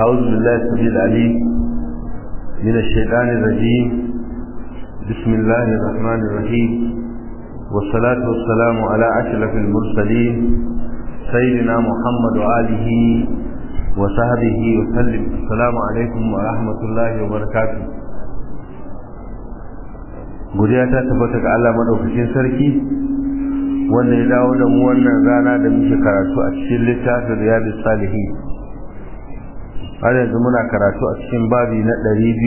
أعوذ بالله السميع العليم من الشيطان الرجيم بسم الله الرحمن الرحيم والصلاة والسلام على أشرف المرسلين سيدنا محمد وآله وصحبه وسلم السلام عليكم ورحمة الله وبركاته godiya ta tabbata ga Allah madaukakin sarki wanda ya dawo da mu wannan rana da muke karatu a cikin littafin riyadus salihin har yanzu muna karatu a cikin babi na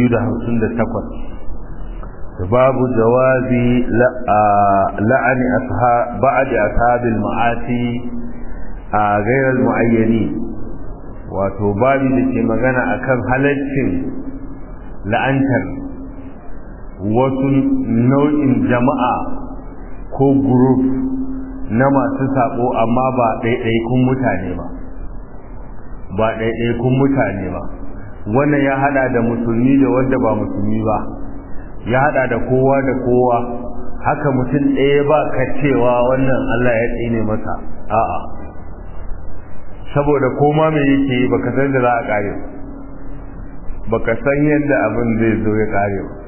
258 babu jawazi la'ani ba'adi ashabil ma'asi a gairar mu'ayyani wato babi da ke magana akan halaccin la'antar wasu nau'in jama'a ko group na masu sabo amma ba ɗaiɗaikun mutane ba ba ɗaiɗaikun mutane ba wannan ya hada da musulmi da wanda ba musulmi ba ya hada da kowa da kowa haka mutum ɗaya ba ka cewa wannan Allah ya tsine masa a'a saboda koma me yake baka san da za a kare baka san yadda abin zai zo ya kare ba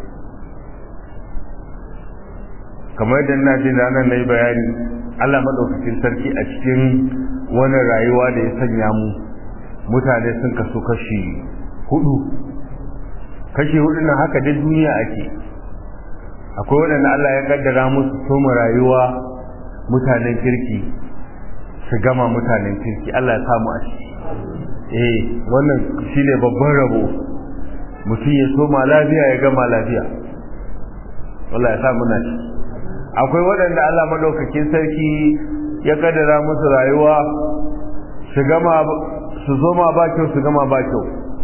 kamar da ina jin ranar na yi bayani Allah maɗaukakin sarki a cikin wani rayuwa da ya sanya mu mutane sun kaso kashi hudu kashi hudu na haka duk duniya ake akwai waɗanda Allah ya kaddara musu soma rayuwa mutanen kirki su gama mutanen kirki Allah ya samu a ciki eh wannan shine babban rabo mutum ya soma lafiya ya gama lafiya Allah ya samu na ciki akwai waɗanda Allah madaukakin sarki ya kaddara musu rayuwa su gama su zoma ba kyau su gama ba kyau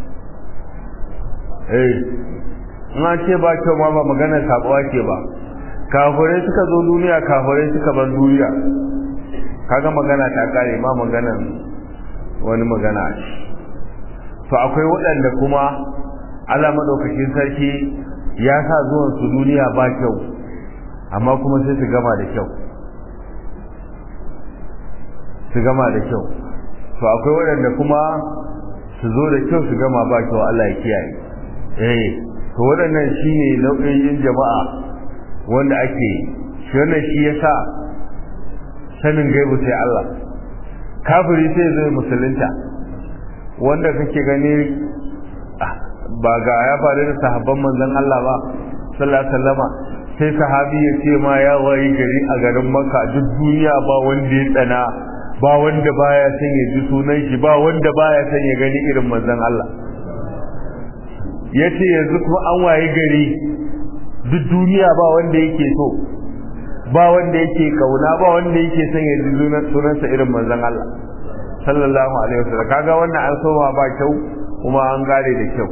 eh in an ce ba kyau ma ba maganar sabuwa ke ba kafirai suka zo duniya kafirai suka bar duniya kaga magana ta kare ma maganar wani magana a ci to akwai waɗanda kuma Allah madaukakin sarki ya sa zuwan su duniya ba kyau amma kuma sai su gama da kyau su gama da kyau to akwai waɗanda kuma su zo da kyau su gama ba kyau Allah ya kiyaye eh to waɗannan shine nau'in jama'a wanda ake shi wannan shi yasa sanin gaibu sai Allah kafiri sai zai musulunta wanda kake gani ba ga ya faru da sahabban manzon Allah ba sallallahu alaihi wasallama sai sahabi ya ce ma ya wayi gari a garin Makka duk duniya ba wanda ya tsana ba wanda baya son ya ji sunan shi ba wanda baya son ya gani irin manzon Allah yace yanzu kuma an waye gari duk duniya ba wanda yake so ba wanda yake kauna ba wanda yake son ya ji sunansa irin manzon Allah sallallahu alaihi wasallam kaga wannan an soma ba kyau kuma an gare da kyau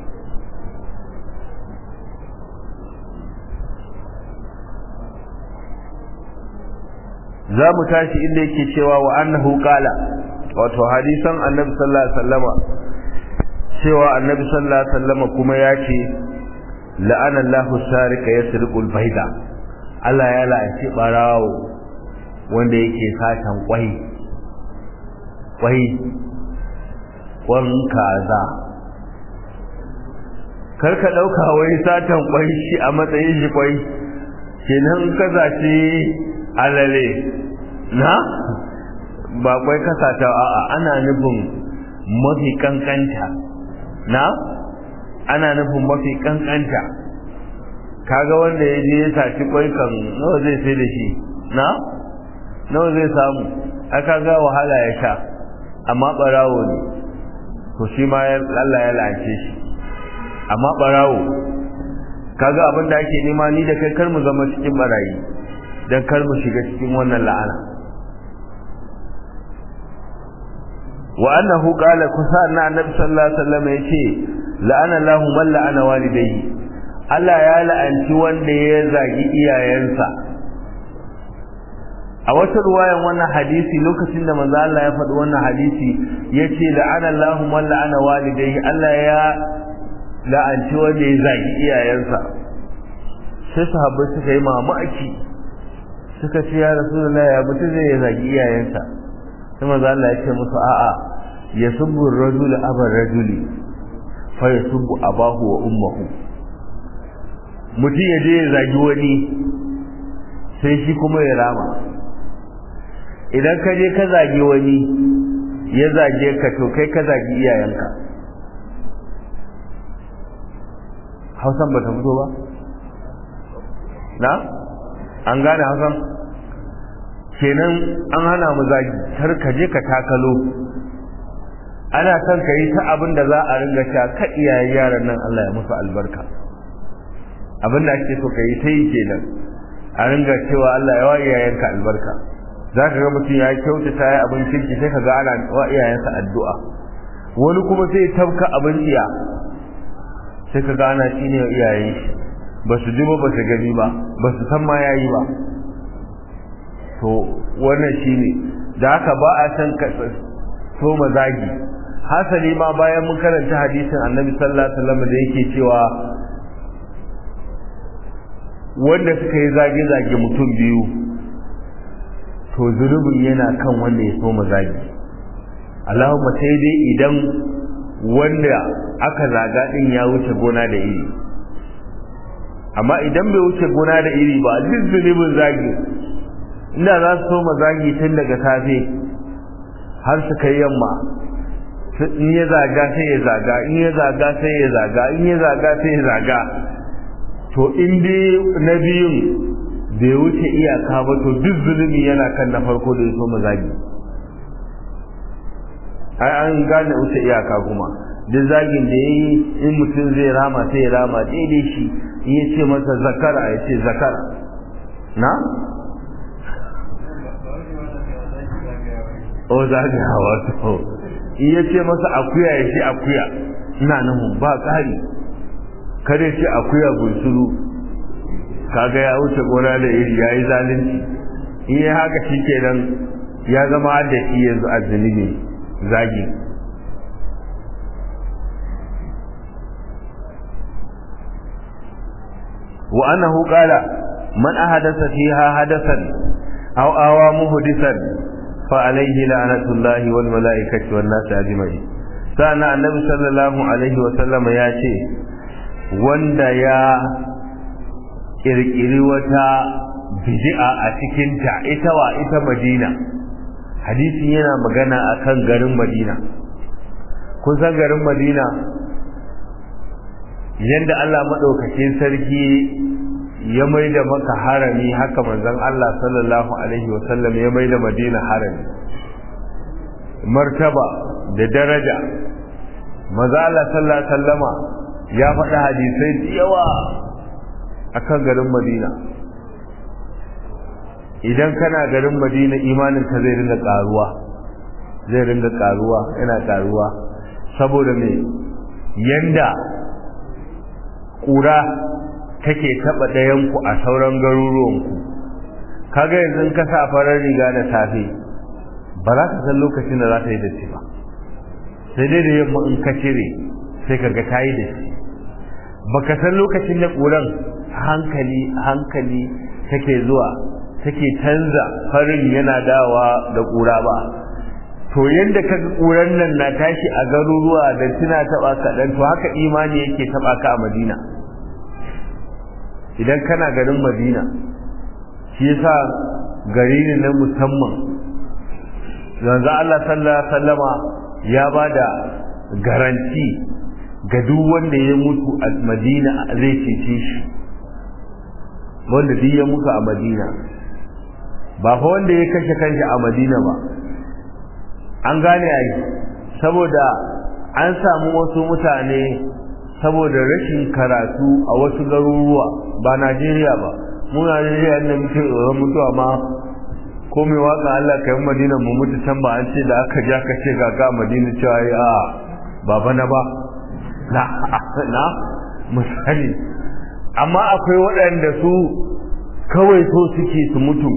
za mu tashi inda yake cewa wa annahu qala wato hadisan annabi sallallahu alaihi wasallama cewa annabi sallallahu alaihi wasallama kuma ya ce la'ana Allahu sarika yasriqul baida Allah ya la'anci barawo wanda yake satan kwai kwai kwan kaza karka dauka wai satan kwai shi a matsayin shi kwai kenan kaza ce alale na ba kwai kasata a'a ana nufin mafi kankanta na ana nufin mafi kankanta kaga wanda ya je ya saci kwai kan nawa zai sai da shi na nawa zai samu aka ga wahala ya sha amma barawo ne to shi ma Allah ya lance shi amma barawo kaga abin da ake nema ni da kai kar mu zama cikin barayi dan kar mu shiga cikin wannan la'ana wa annahu qala kusa na annabi sallallahu alaihi wasallam yace la'ana Allahu man la'ana walidayhi Allah ya la'anci wanda ya zagi iyayensa a wata ruwayan wannan hadisi lokacin da manzo Allah ya faɗi wannan hadisi yace la'ana Allahu man la'ana walidayhi Allah ya la'anci wanda ya zagi iyayensa sai sahabbai suka yi mamaki suka ce ya rasulullahi ya mutum zai zagi iyayensa sai manzo Allah ya ce musu a'a yasubbu ar-rajul aba ar-rajuli fa yasubbu abahu wa ummuhu mutum ya je ya zagi wani sai shi kuma ya rama idan ka je ka zagi wani ya zage ka to kai ka zagi iyayenka hausan ba ta fito ba na an gane hausan kenan an hana mu zagi kar ka je ka takalo ana son ka yi ta abin da za a ringa sha ka iyayen yaran nan Allah ya musu albarka abin da ake so ka yi ta yi kenan a ringa cewa Allah ya wa iyayenka albarka za ka ga mutum ya kyautata ya abin kirki sai ka ga ana wa iyayensa addu'a wani kuma sai ya tabka abin iya sai ka ga ana shine wa iyayen shi ba su ji ba ba su gani ba ba su san ma yayi ba to wannan shine da haka ba a san ka so mazagi hasali ma bayan mun karanta hadisin annabi sallallahu alaihi wasallam da yake cewa wanda suka yi zage-zage mutum biyu to zunubin yana kan wanda ya so mazagi Allahumma sai dai idan wanda aka zaga din ya wuce gona da iri amma idan bai wuce gona da iri ba duk zunubin zagi inda za su so mazagi tun daga safe har su kai yamma in ya zaga sai ya zaga in ya zaga sai ya zaga in ya zaga sai ya zaga to in dai na biyun bai wuce iyaka ba to duk zulumi yana kan na farko da ya so mazagi ai an gane wuce iyaka kuma duk zagin da ya yi in mutum zai rama sai ya rama daidai shi in ya ce masa zakara ya ce zakara na? o zagayawa to in ya ce masa akuya ya ce akuya ina nan ba ƙari kare ce akuya bunsuru kaga ya wuce gona da iri ya yi zalunci in yi haka shi kenan ya zama da shi yanzu a zunubi zagi wa annahu qala man ahadatha fiha hadathan aw awa muhdisan fa alayhi la'natullahi wal malaikati wan nas ajma'in sana annabi sallallahu alaihi wa sallama ya ce wanda ya kirkiri wata bid'a a cikin ta ita wa ita Madina hadisin yana magana akan garin Madina kun san garin Madina yanda Allah madaukakin sarki ya mai da maka harami haka manzon Allah sallallahu alaihi wasallam ya mai da Madina harami martaba da daraja maza Allah sallallahu alaihi wasallama ya faɗa hadisai da yawa akan garin Madina idan kana garin Madina imanin ka zai rinda karuwa zai rinda karuwa yana karuwa saboda me yanda kura take taba dayan ku a sauran garuruwan ku kaga yanzu ka sa farar riga da safe ba za ka san lokacin da za ta yi datti ba sai dai da yamma in ka cire sai ka ga ta yi datti baka san lokacin da ƙuran hankali hankali take zuwa take canza farin yana dawa da ƙura ba to yadda ka ga ƙuran nan na tashi a garuruwa da tuna taɓa kaɗan to haka imani yake taɓa ka a madina idan kana garin madina shi yasa gari ne na musamman yanzu Allah sallallahu alaihi wasallama ya bada garanti ga duk wanda ya mutu a madina zai cece shi wanda duk ya mutu a madina ba fa wanda ya kashe kanshi a madina ba an gane ai saboda an samu wasu mutane saboda rashin karatu a wasu garuruwa ba najeriya ba mu najeriya ne muke tsoron mutuwa ma ko mai waka Allah ka yi madina mu mutu can ba an ce da aka ja ka ce ga ga madina cewa ya baba na ba na na misali amma akwai waɗanda su kawai so suke su mutu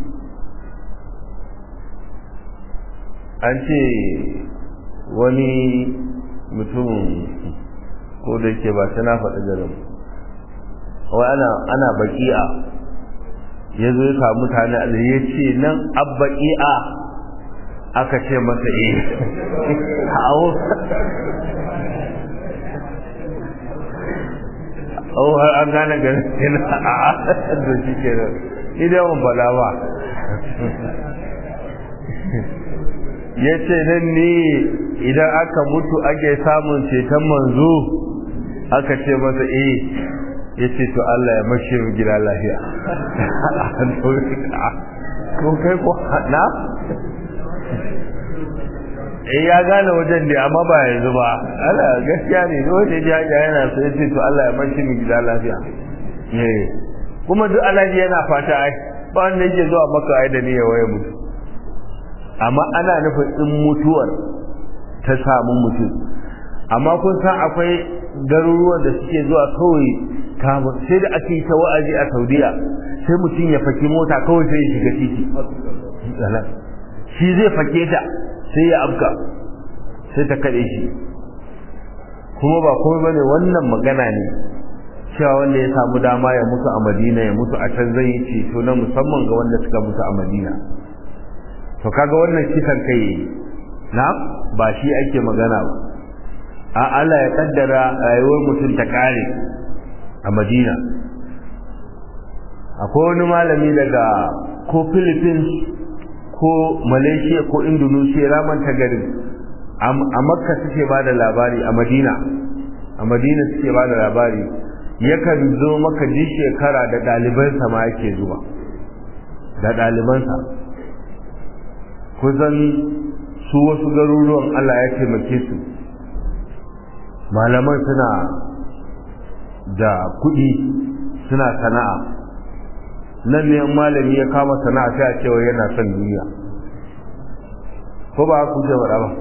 an ce wani mutum ko da ke ba ta na faɗi garin wai ana ana baki'a ya zo ya samu mutane Allah ya ce nan abbaki'a aka ce masa eh hawo oh har an gane ganin a da shi ke nan idan mun fada ba ya ce nan ne idan aka mutu ake samun ceton manzo aka ce masa eh ya ce to Allah ya mashi mu gida lafiya ko kai ko na eh ya gane wajen da amma ba yanzu ba Allah gaskiya ne dole ne ya yana so ya ce to Allah ya mashi mu gida lafiya eh kuma duk alaji yana fata ai ba wanda yake zuwa maka ai da niyyar waye mutu amma ana nufin in mutuwar ta samu mutum amma kun san akwai garuruwan da suke zuwa kawai kamar sai da ake ta wa'azi a Saudiya sai mutum ya faki mota kawai sai ya shiga titi shi zai fake ta sai ya afka sai ta kade shi kuma ba komai bane wannan magana ne cewa wanda ya samu dama ya mutu a Madina ya mutu a can zai yi ceto na musamman ga wanda suka mutu a Madina to kaga wannan kisan kai na ba shi ake magana ba a Allah ya kaddara rayuwar mutum ta kare a Madina akwai wani malami daga ko Philippines ko Malaysia ko Indonesia raman ta garin a Makka suke ba da labari a Madina a Madina suke ba da labari yakan zo maka ji shekara da ɗalibansa ma yake zuwa da ɗalibansa kusan su wasu garuruwan Allah ya taimake su malaman suna da kuɗi suna sana'a nan ne malami ya kama sana'a sai a cewa yana son duniya ko ba ku je bara ba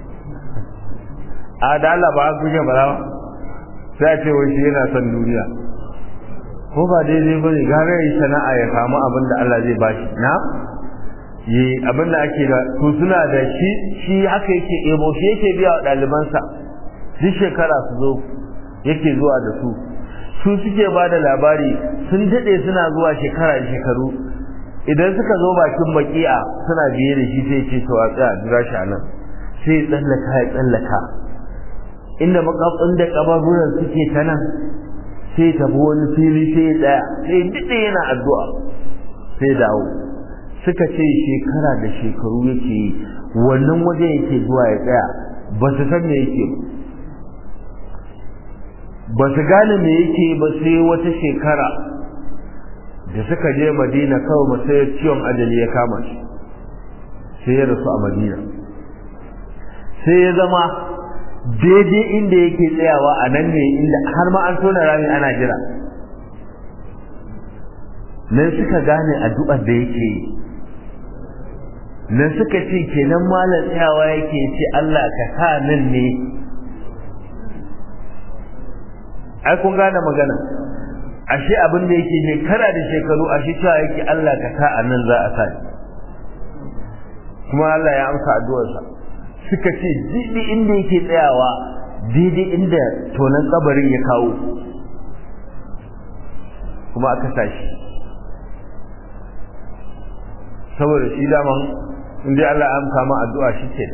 a da Allah ba ku je bara ba sai a ce wai shi yana son duniya ko ba daidai ba ne gara yi sana'a ya samu abin da Allah zai bashi na yi abin da ake da to suna da shi shi haka yake ebo shi yake biya wa ɗalibansa duk shekara su zo yake zuwa da su su suke ba da labari sun daɗe suna zuwa shekara da shekaru idan suka zo bakin baki'a suna biye da shi sai ce to a tsaya jira shi nan sai ya tsallaka ya tsallaka inda makafin da kabaruran suke ta nan sai tafi wani fili sai ya tsaya sai daɗe yana addu'a sai dawo suka ce shekara da shekaru yake yi wannan waje yake zuwa ya tsaya ba su san me yake ba su gane me yake ba sai wata shekara da suka je madina kawai masayar ciwon ajali ya kama shi sai ya rasu a madina sai ya zama daidai inda yake tsayawa a nan ne inda har ma an tona rami ana jira nan suka gane addu'ar da yake yi nan suka ce kenan malam tsayawa yake ce Allah ka sa nan ne ai kun gane magana ashe abin da yake shekara da shekaru ashe cewa yake Allah ka sa a nan za a sa kuma Allah ya amsa addu'arsa suka ce daidai inda yake tsayawa daidai inda tonan kabarin ya kawo kuma aka tashi saboda shi daman inda Allah ya amsa ma addu'a shi ke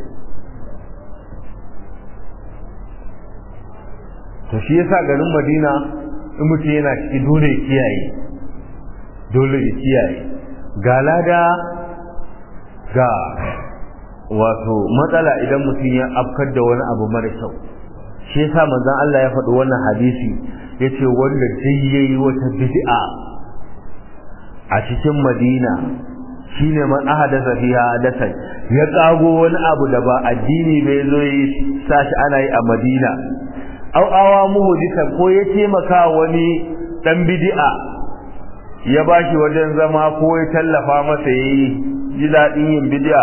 to shi yasa garin Madina in mutum yana ciki dole ya kiyaye dole ya kiyaye ga lada ga wato matsala idan mutum ya afkar da wani abu mara kyau shi yasa manzon Allah ya faɗi wannan hadisi yace wanda dai yayi wata bid'a a cikin Madina shine man ahadasa fiha hadasan ya kago wani abu da ba addini bai zo yi sashi ana yi a Madina au awa muhdisan ko ya taimaka wani dan bid'a ya bashi wajen zama ko ya tallafa masa yayi ji daɗin yin bid'a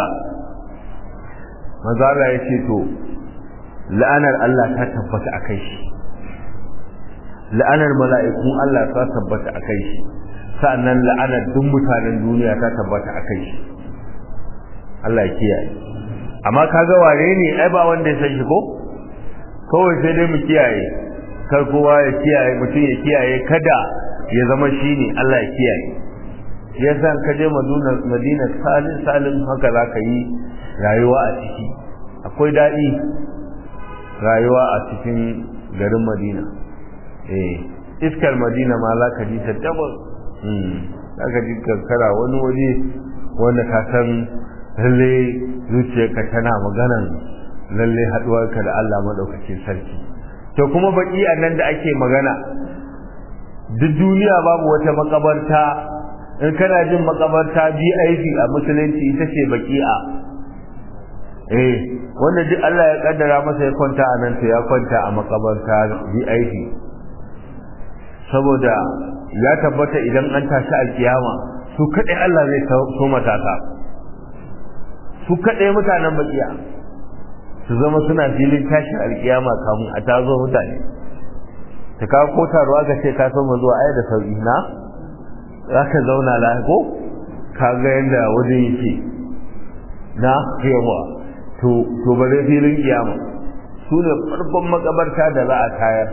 manzo Allah ya ce to la'anar Allah ta tabbata akai shi la'anar mala'ikun Allah ta tabbata akai shi sa'annan la'anar duk mutanen duniya ta tabbata akai shi Allah ya kiyaye amma kaga ware ne ai ba wanda ya san shi ko kawai sai dai mu kiyaye kar kowa ya kiyaye mutum ya kiyaye kada ya zama shi ne Allah ya kiyaye yasa ka je Madina Madina salin salin haka zaka yi rayuwa a ciki akwai daɗi rayuwa a cikin garin madina eh iskar madina ma za ka ji ta dabal za ka ji kankara wani waje wanda ka san lalle zuciyarka tana maganan lalle haɗuwarka da Allah maɗaukakin sarki to kuma baki a nan da ake magana duk duniya babu wata makabarta in kana jin makabarta BIP a musulunci ita ce baki'a eh wanda duk Allah ya kaddara masa ya kwanta a nan to ya kwanta a makabarta BIP saboda ya tabbata idan an tashi alkiyama su kadai Allah zai so matasa su kadai mutanen bakiya su zama suna filin tashin alkiyama kamun a tazo mutane ta kawo ko taruwa ka ce ka so mu zuwa aya da sauki na za ka zauna lafiya ka ga yadda wajen yake na yawa to bare filin kiyama su ne farkon makabarta da za a tayar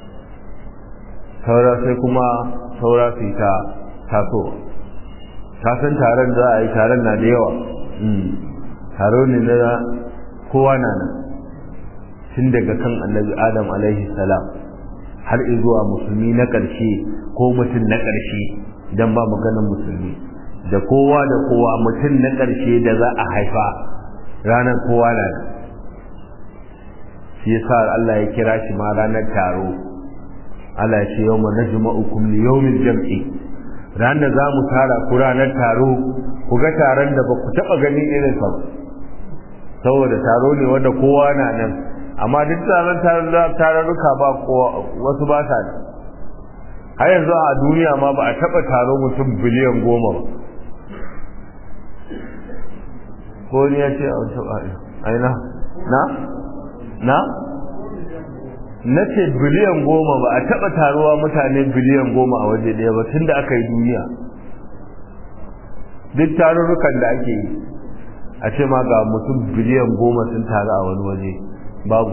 saura sai kuma saura su yi ta tasowa ta san taron za a yi taron na da yawa taro ne na kowa na nan tun daga kan annabi adam alaihi salam har zuwa musulmi na ƙarshe ko mutum na ƙarshe don ba maganin musulmi da kowa da kowa mutum na ƙarshe da za a haifa ranar kowa na nan shi yasa Allah ya kira shi ma ranar taro Allah ya ce yau na juma'ukum li yawmil jam'i ranar za mu tara ku ranar taro ku ga taron da ba ku taɓa ganin irin sa saboda taro ne wanda kowa na nan amma duk taron tararruka ba wasu ba sa da har yanzu a duniya ma ba a taɓa taro mutum biliyan goma ba ko ni ya ce a wasu aina na na na ce biliyan goma ba a taɓa taruwa mutane biliyan goma a waje ɗaya ba tun da aka yi duniya duk tarurrukan da ake yi a ce ma ga mutum biliyan goma sun taru a wani waje babu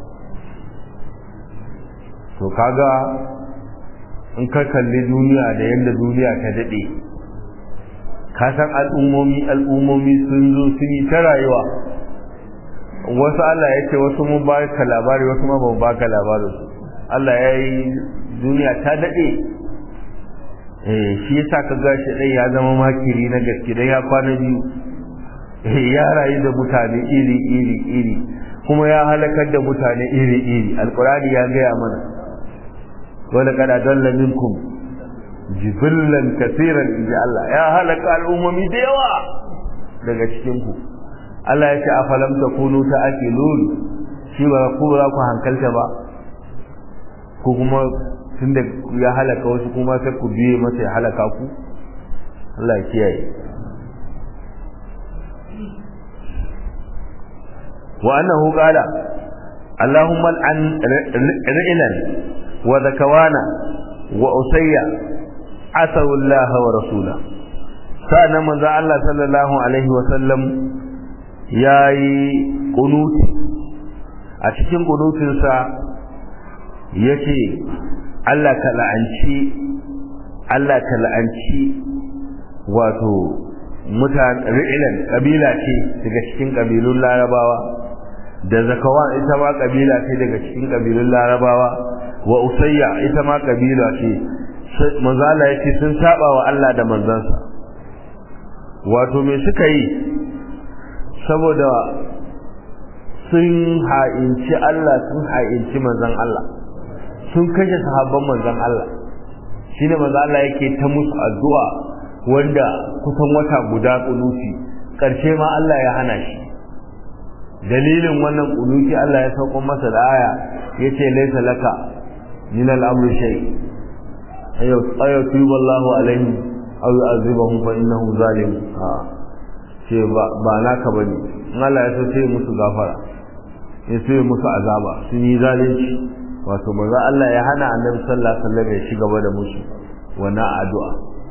to kaga in ka kalli duniya da yadda duniya ta daɗe ka san al'ummomi al'ummomi sun zo sun yi ta rayuwa wasu Allah ya ce wasu mun ba ka labari wasu ma ban ba ka labarin su Allah ya yi duniya ta daɗe eh shi yasa ka ga shi ɗai ya zama makiri na gaske dan ya kwana biyu ya rayu da mutane iri iri iri kuma ya halakar da mutane iri iri alqur'ani ya gaya mana wala kada dalla minkum jibillan kaseeran inji Allah ya halaka al'ummomi da yawa daga cikin ku Allah ya ce afalam takunu ta'qilun shi ba ku ba ku hankalta ba ko kuma tunda ya halaka wasu kuma sai ku biye masa ya halaka ku Allah ya kiyaye wa annahu qala اللهم العن رئلا وذكوانا وأسيا عسوا الله ورسوله سأنا من ذا الله صلى الله عليه وسلم ياي قنوت أتكين قنوت سا يكي Allah ka la'anci Allah ka la'anci wato mutan ri'ilan kabila ce daga cikin kabilun larabawa da zakawan ita ma kabila ce daga cikin kabilun larabawa wa usayya ita ma kabila ce manzo Allah yace sun saba wa Allah da manzansa wato me suka yi saboda sun ha'inci Allah sun ha'inci manzon Allah sun kashe sahabban manzon Allah shine manzo Allah yake ta musu addu'a wanda kusan wata guda kunuti karshe ma Allah ya hana shi dalilin wannan kunuti Allah ya sauko masa da aya yace laysa laka min al-amri shay ayo ayo tuba Allahu alaihi aw yu'adhibuhum fa innahu zalim ha ce ba ba naka bane in Allah ya so sai musu gafara ya sai musu azaba sun yi zalunci wato manzo Allah ya hana Annabi sallallahu alaihi wasallam ya ci gaba da musu wannan addu'a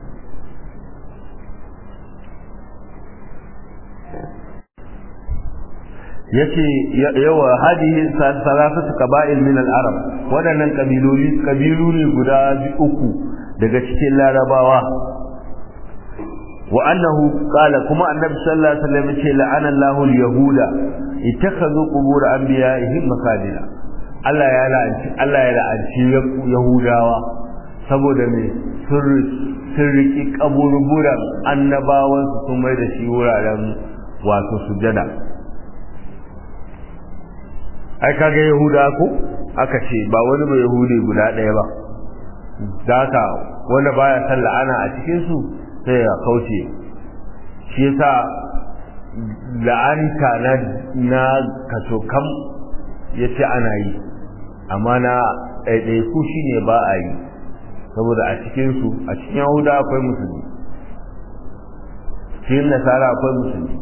yace yawa hadihi salasatu qaba'il min al-arab wadannan kabiloli kabilu ne guda uku daga cikin larabawa wa annahu qala kuma annabi sallallahu alaihi wasallam ce la'ana Allahu al-yahuda ittakhadhu qubur anbiya'ihim masajida Allah ya la'anci Allah ya la'anci yahudawa saboda me sun riki kaburburan annabawan su sun mai da shi wuraren wato sujada ai kaga yahuda ko aka ce ba wani ba yahudi guda ɗaya ba da haka wanda baya san la'ana a cikin su sai ya kauce shi yasa la'anta na na kaso kam yace ana yi amma na ɗaiɗaiku shine ba a yi saboda a cikin su a cikin yahuda akwai musulmi cikin nasara akwai musulmi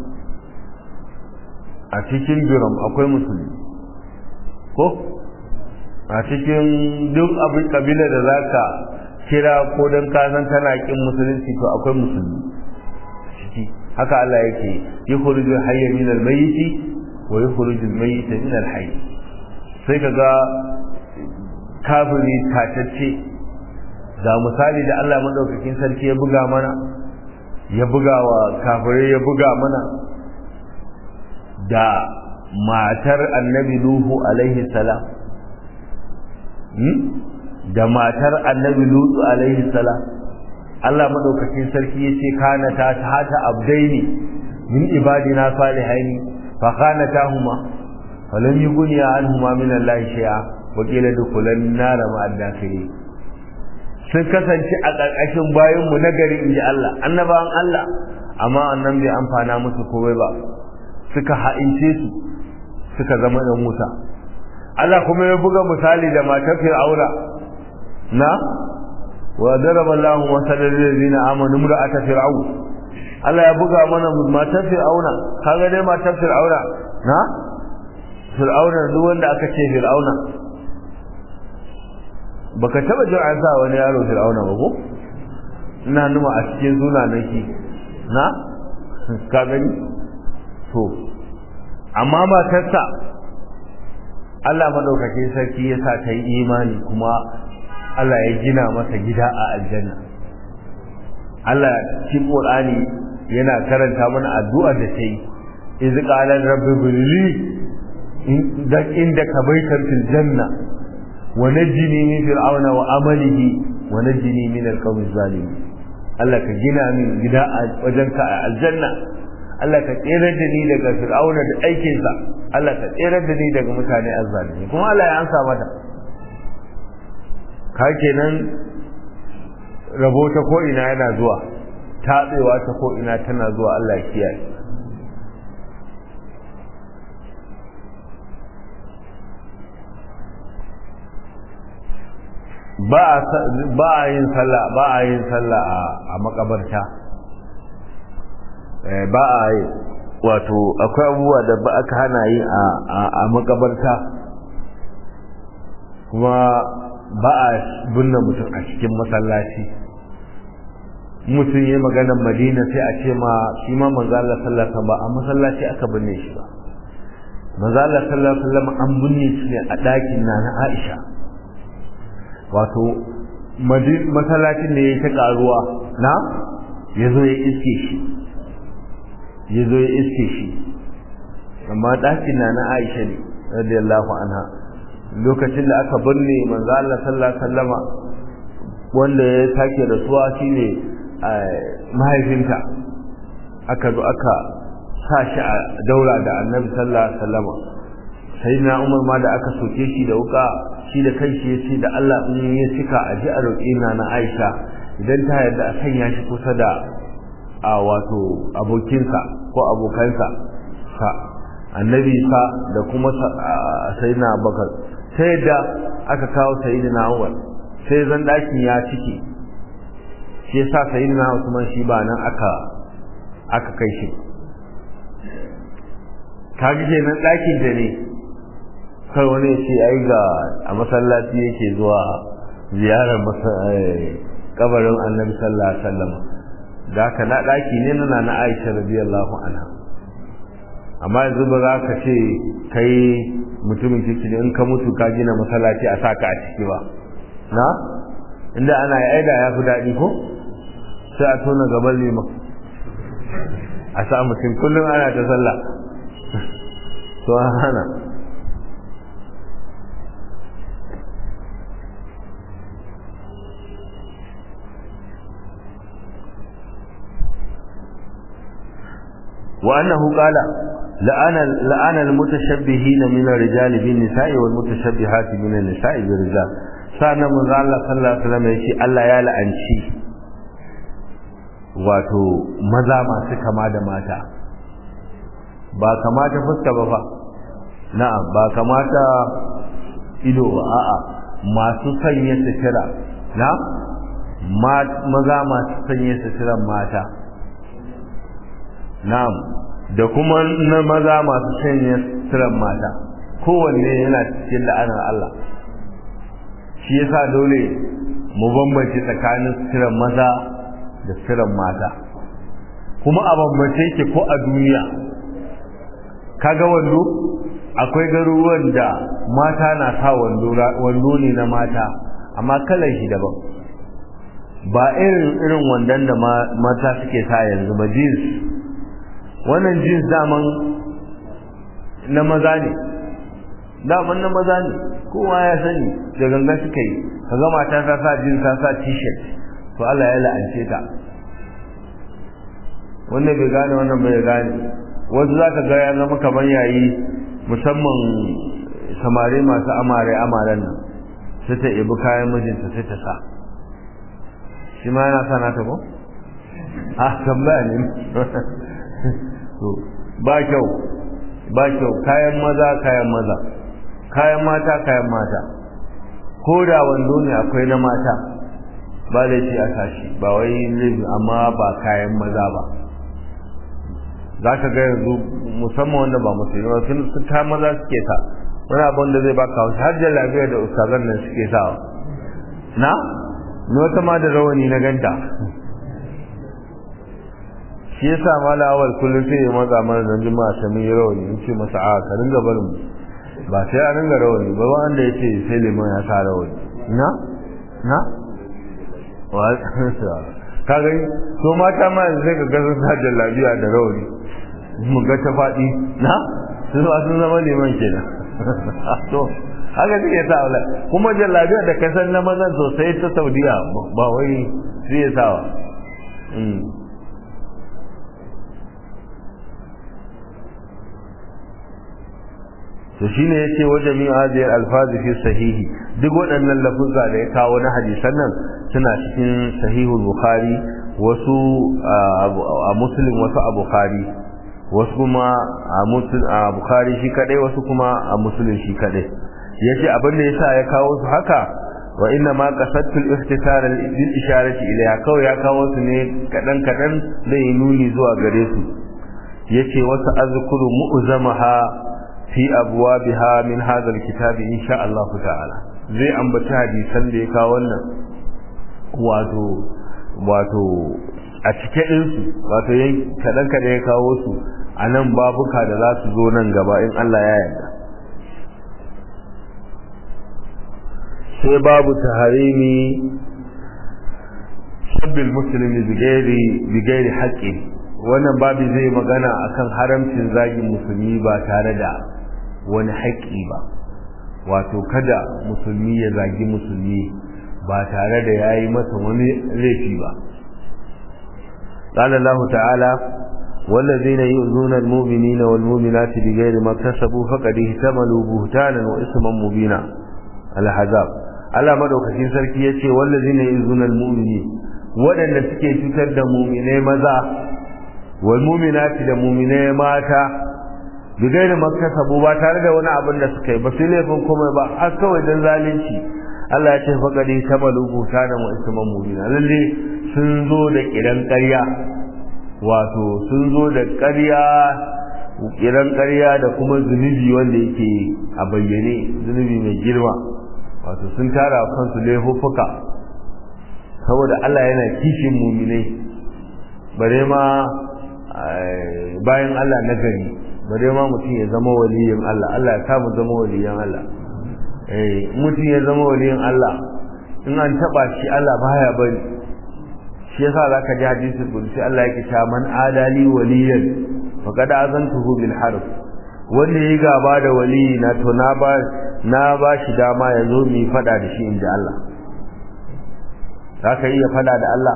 a cikin biram akwai musulmi ko a cikin duk abin kabila da zaka kira ko don kasan tana kin musulunci to akwai musulmi ciki haka Allah yake yukhrijul hayya min al-mayyit wa yukhrijul mayyita min al-hayy sai kaga kafiri tatacce ga misali da Allah madaukakin sarki ya buga mana ya buga wa kafirai ya buga mana da matar annabi nuhu alaihi salam da matar annabi lutu alaihi salam Allah madaukakin sarki yace kana ta hata abdaini min ibadina salihaini fa kana tahuma falam yughni anhuma min Allah shay'a wa qila dukulan nar ma adakiri sun kasance a ƙarƙashin bayan mu na gari inji Allah annabawan Allah amma annan bai amfana musu komai ba suka ha'ince su suka zama ɗan wuta Allah kuma ya buga misali da matar Fir'auna na wa daraba Allahu masalan lil ladina amanu imra'ata fir'aun Allah ya buga mana matar Fir'auna kaga dai matar Fir'auna na Fir'auna duk wanda aka ce Fir'auna baka taba jin an sa wani yaro Fir'auna ba ko ina numa a cikin sunanaki na ka gani to amma matarsa Allah madaukakin sarki ya sa ta yi imani kuma Allah ya gina masa gida a aljanna Allah cikin Qur'ani yana karanta mana addu'ar da ta yi iz qala rabbi billi da inda ka baitar fil janna wa najini min fir'auna wa amalihi wa najini min al-qawmi zalimin Allah ka gina min gida a wajenka a aljanna Allah ka tserar da ni daga fir'auna da aikinsa Allah ka tserar da ni daga mutane azzalimi kuma Allah ya ansa mata ka kenan rabo ta ko ina yana zuwa tatsewa ta ko ina tana zuwa Allah ya kiyaye ba a yin sallah ba a yin sallah a makabarta ba a yi wato akwai abubuwa da ba aka hana yi a makabarta kuma ba a binne mutum a cikin masallaci mutum ya maganar madina sai a ce ma shi ma manzo Allah sallallahu ba a masallaci aka binne shi ba manzo Allah sallallahu alaihi wasallam an binne shi ne a ɗakin na na Aisha wato masallacin ne ya ta karuwa na yazo ya iske shi ya zo ya iske shi amma ɗakin na na aisha ne radiyallahu anha lokacin da aka binne manzo Allah sallallahu alaihi wasallama wanda ya sake rasuwa shine mahaifinta aka zo aka sa shi a daura da annabi sallallahu alaihi wasallama sai na umar ma da aka soke shi da wuka shi da kanshi ya ce da Allah in ya cika a ji a roƙi na na aisha idan ta yarda a sanya shi kusa da a wato abokinsa ko abokansa sa annabi sa da kuma sayyidina abubakar sai da aka kawo sayyidina umar sai zan dakin ya cike shi yasa sayyidina usman shi ba nan aka aka kai shi kaji kenan dakin da ne kar wani ya ce ai ga a masallaci yake zuwa ziyarar kabarin annabi sallallahu alaihi wasallam da haka na ɗaki ne na na Aisha radiyallahu anha amma yanzu ba za ka ce kai mutumin ciki ne in ka mutu ka gina masallaci a saka a ciki ba na inda ana yi aida ya fi daɗi ko sai a tona gaban liman a sa mutum kullum ana ta sallah to hana وأنه قال لأن لأن المتشبهين من الرجال بالنساء والمتشبهات من النساء بالرجال سأنا من الله صلى الله عليه وسلم يشي الله يا لأنشي wato maza masu kama da mata ba kamata fuska ba fa na'am ba kamata ido ba a'a masu sanya sutura na maza masu sanya suturan mata na'am da kuma na maza masu sanya suturan mata kowanne yana cikin la'anar Allah shi yasa dole mu bambance tsakanin suturan maza da suturan mata kuma a bambance yake ko a duniya kaga wando akwai garuruwan da mata na sa wando ne na mata amma kalan shi daban ba irin irin wandon da mata suke sa yanzu ba jeans wannan jeans daman na maza ne daman na maza ne kowa ya sani da ganga suka yi kaga mata ta sa jeans ta sa t-shirt to Allah ya la'ance ta wanda bai gane wannan bai gane wasu za ka ga ya zama kamar yayi musamman samare masu amare amaren nan sai ta ibi kayan mijinta sai ta sa shi ma yana sana ta ko a tambaya ne ba kyau ba kyau kayan maza kayan maza kayan mata kayan mata ko da wando ne akwai na mata ba laifi a sashi ba wai laifi amma ba kayan maza ba za ka ga yanzu musamman wanda ba musulmi ba sun ta maza suke sa wani abin da zai baka wasu har da lafiya da ustazan nan suke sawa na ni wata ma da rawani na ganta shi yasa mala awal kullum sai ya matsa mana nan juma'a ta mun yi rawani in ce masa a ka ringa barin mu ba sai a ringa rawani ba wanda ya ce sai liman ya sa rawani na na wa ka gani to mata ma yanzu sai ka ga sun sa jallabiya da rawani mu ga ta faɗi na sun ba sun zama liman kenan to haka suke sa wala kuma jallabiya da kasan na mazan sosai ta saudiya ba wai sai ya sawa to shine yace wa jami'u hadhihi al-alfaz fi sahihi duk waɗannan lafuzza da ya kawo na hadisan nan suna cikin sahihul bukhari wasu a muslim wasu a bukhari wasu kuma a muslim a bukhari shi kadai wasu kuma a muslim shi kadai yace abin da yasa ya kawo su haka wa inna ma qasadtul iftisar lil isharati ilayha kawai ya kawo su ne kadan kadan da yi nuni zuwa gare su yace wasu azkuru mu'zamaha fi abwabiha min hadha alkitab insha Allah ta'ala zai ambaci hadisan da ya kawo wannan wato wato a cike din su wato yayin kadan kadan ya kawo su a nan babuka da za su zo nan gaba in Allah ya yarda sai babu taharimi sabbil muslimi bigairi bigairi haqqi wannan babu zai magana akan haramcin zagin musulmi ba tare da wani haƙƙi ba wato kada musulmi ya zagi musulmi ba tare da yayi masa wani laifi ba قال الله تعالى والذين يؤذون المؤمنين والمؤمنات بغير ما اكتسبوا فقد احتملوا بهتانا واثما مبينا الحزاب Allah madaukakin sarki yace wallazina yuzuna almu'mini wadanda suke cutar da mu'minai maza wal mu'minati da mu'minai mata bigaira maktasabu ba tare da wani abin da suka yi ba sai laifin komai ba har kawai dan zalunci Allah ya ce faqadi tabalu butana wa isman mubina lalle sun zo da kiran ƙarya wato sun zo da ƙarya kiran ƙarya da kuma zunubi wanda yake a bayyane zunubi mai girma wato sun tara kansu laifuffuka saboda Allah yana kishin muminai bare ma bayan Allah na gari bare ma mutum ya zama waliyin Allah Allah ya kama zama waliyin Allah eh mutum ya zama waliyin Allah in an taba shi Allah baya bari shi yasa zaka ji hadisi kulli Allah yake cewa man adali waliyan faqad azantuhu bil harb wanda yayi gaba da waliyi na to na ba na ba shi dama ya zo mu fada da shi inda Allah zaka iya fada da Allah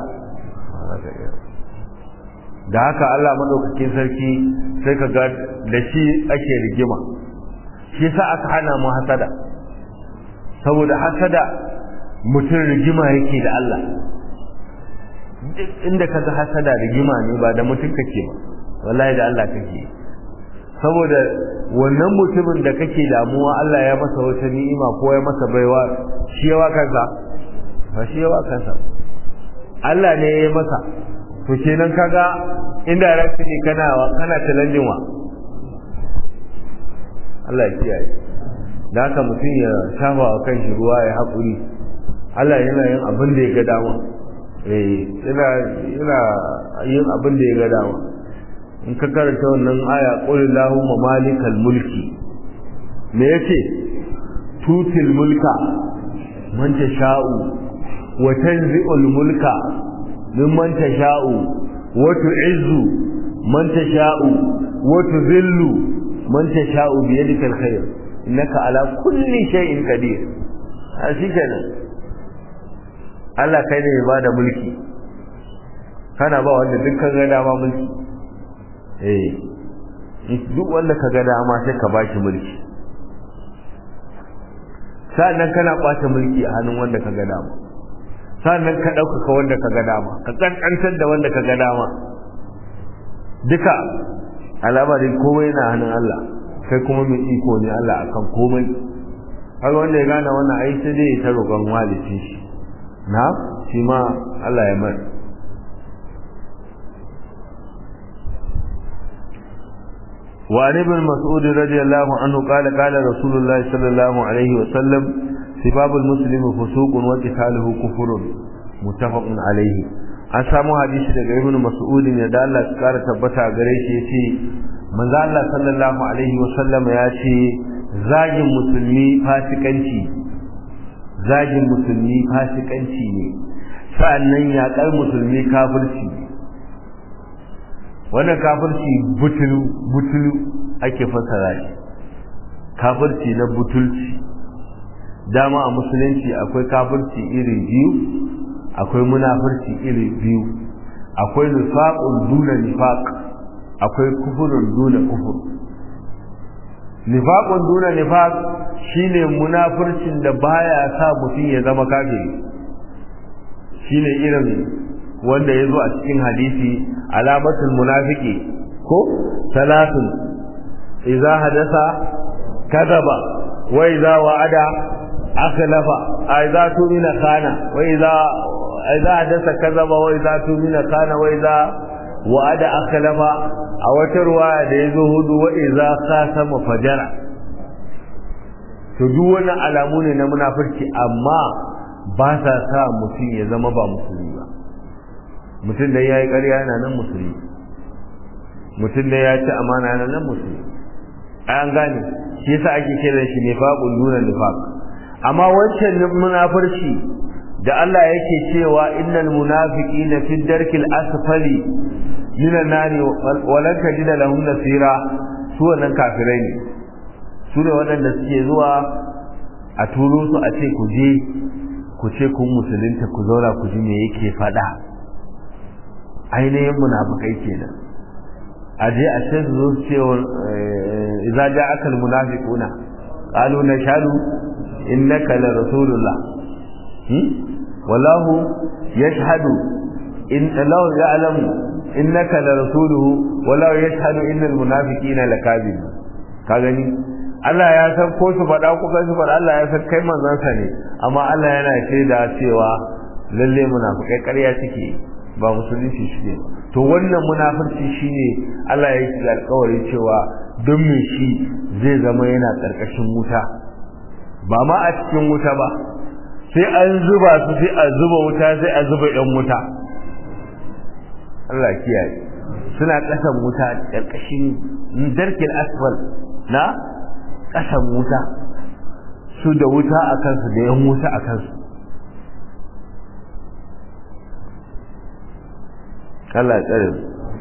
da haka Allah madaukakin sarki sai ka ga da shi ake rigima shi yasa aka hana mu hasada saboda hasada mutum rigima yake da Allah duk inda ka ga hasada rigima ne ba da mutum kake ba wallahi da Allah kake saboda wannan mutumin da kake damuwa Allah ya masa wata ni'ima ko ya masa baiwa shi yawa kansa ba shi yawa kansa Allah ne ya yi masa to kenan kaga indirectly kana kana challenging wa Allah ya kiyaye da haka mutum ya shafa wa kanshi ruwa ya haƙuri Allah yana yin abin da ya ga dama eh yana yana yin abin da ya ga dama in ka karanta wannan aya qul allahumma malikal mulki me yace tutil mulka man tasha'u wa tanzi'ul mulka mimman tasha'u wa tu'izzu man tasha'u wa tudhillu man tasha'u bi yadikal khair innaka ala kulli shay'in qadir a shikenan Allah kai ne ba da mulki kana ba wanda dukkan ga dama mulki eh duk wanda ka ga dama sai ka bashi mulki sannan kana kwace mulki a hannun wanda ka ga dama sannan ka ɗaukaka wanda ka ga dama ka ƙanƙantar da wanda ka ga dama duka al'amarin komai na hannun Allah kai kuma mai iko ne Allah akan komai har wanda ya gane wannan ai sai dai ta roƙon walidin shi na shi ma Allah ya mai وعن ابن مسعود رضي الله عنه قال قال رسول الله صلى الله عليه وسلم سباب المسلم فسوق وقتاله كفر متفق عليه an samu hadisi daga ibn mas'ud ne da Allah ya kara tabbata gare shi yace manzo Allah sallallahu alaihi wasallam ya ce zagin musulmi fasikanci zagin musulmi fasikanci ne sa'annan yaƙar musulmi kafirci wannan kafirci butulu butulu ake fasara shi kafirci na butulci dama a musulunci akwai kafirci iri biyu akwai munafirci iri biyu akwai nifaqun duna nifaq akwai kufurun duna kufur nifaqun duna nifaq shine munafircin da baya sa mutum ya zama kafiri shine irin wanda ya zo a cikin hadisi alamatul munafiki ko salatun idza hadasa kadaba wa idza wa'ada akhlafa idza tumina kana wa idza idza hadasa kadaba wa idza tumina kana wa idza wa'ada akhlafa a wata ruwaya da yazo hudu wa idza khasama fajara to duk wannan alamu ne na munafurci amma ba sa sa mutum ya zama ba musulmi ba mutum da ya yi ƙarya yana nan musulmi mutum da ya ci amana yana nan musulmi an gane shi yasa ake kiran shi nifaqun duna nifaq amma wancan munafurci da Allah yake cewa innal munafiqina fi darkil asfali min an-nari wa lan tajida lahum nasira su wannan kafirai ne su ne waɗanda suke zuwa a turo su a ce ku je ku ce kun musulunta ku zauna ku ji me yake faɗa ainihin munafikai kenan a je a sai su zo su ce idza ja'aka al-munafiquna qalu nashhadu innaka la rasulullah wallahu yashhadu in law ya'lamu innaka la rasuluhu wallahu yashhadu innal munafiqina lakazib ka gani Allah ya san ko su faɗa ko kai su faɗa Allah ya san kai manzansa ne amma Allah yana shaida cewa lalle munafikai ƙarya suke ba musulunci shi ne to wannan munafurci shine Allah ya yi alƙawari cewa don me shi zai zama yana ƙarƙashin wuta ba ma a cikin wuta ba sai an zuba su sai a zuba wuta sai a zuba ɗan wuta Allah kiyaye suna ƙasan wuta ƙarƙashin darkin asfal na ƙasan wuta su da wuta a kansu da yan wuta a kansu Allah ya tsare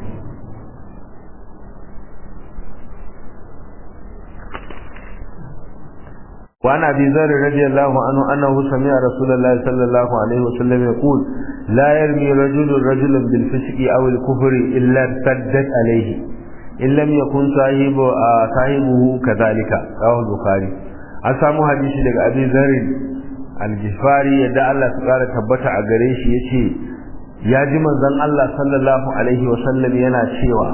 وعن ابي ذر رضي الله عنه انه سمع رسول الله صلى الله عليه وسلم يقول لا يرمي رجل رجلا بالفسق او الكفر الا ارتدت عليه ان لم يكن صاحب صاحبه كذلك رواه البخاري an samu hadisi daga abin zarin algifari yadda Allah su kara tabbata a gare shi yace ya ji manzon Allah sallallahu alaihi wasallam yana cewa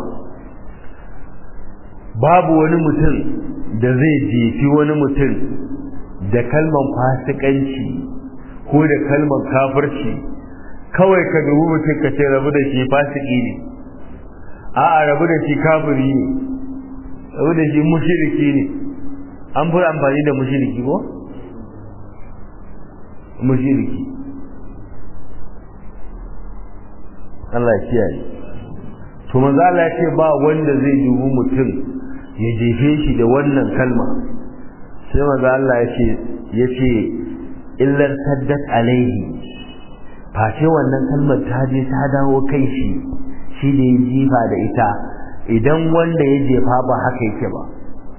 babu wani mutum da zai jefi wani mutum da kalman fasikanci ko da kalman kafirci kawai ka dubi mutum ka ce rabu da shi fasiki ne a'a rabu da shi kafiri ne rabu da shi mushriki ne an fi amfani da mushriki ko mushriki Allah ya kiyaye to manzo Allah ya ce ba wanda zai dubi mutum ya jefe shi da wannan kalma sai maza Allah ya ce ya ce illar saddat alaihi face wannan kalmar ta je ta dawo kai shi shi da ya jifa da ita idan wanda ya jefa ba haka yake ba